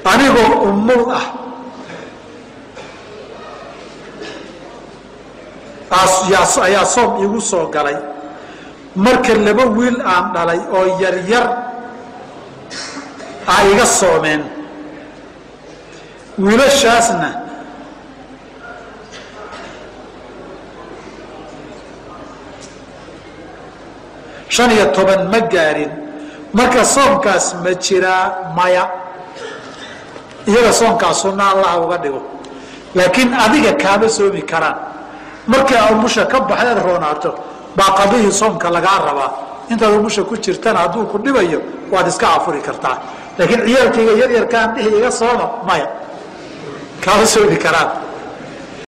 anigoo umul ah ayaa soom igu soo galay marka laba wiil aan dhalay oo yaryar a iga soomeen wiilashaasna shan iyo toban ma gaarin marka soomkaas ma jiraa maya iyaga soomkaas sunna allah uga dhigo laakiin adiga kaama soomi karaan markii umusha ka baxdeed roonaato baa qadihii soomka lagaa rabaa intaad umusha ku jirtana hadduu ku dhibayo waad iska afuri kartaa laakiin ciyaalkayga yaryarkaan dhihi iga sooma maya kaama soomi karaan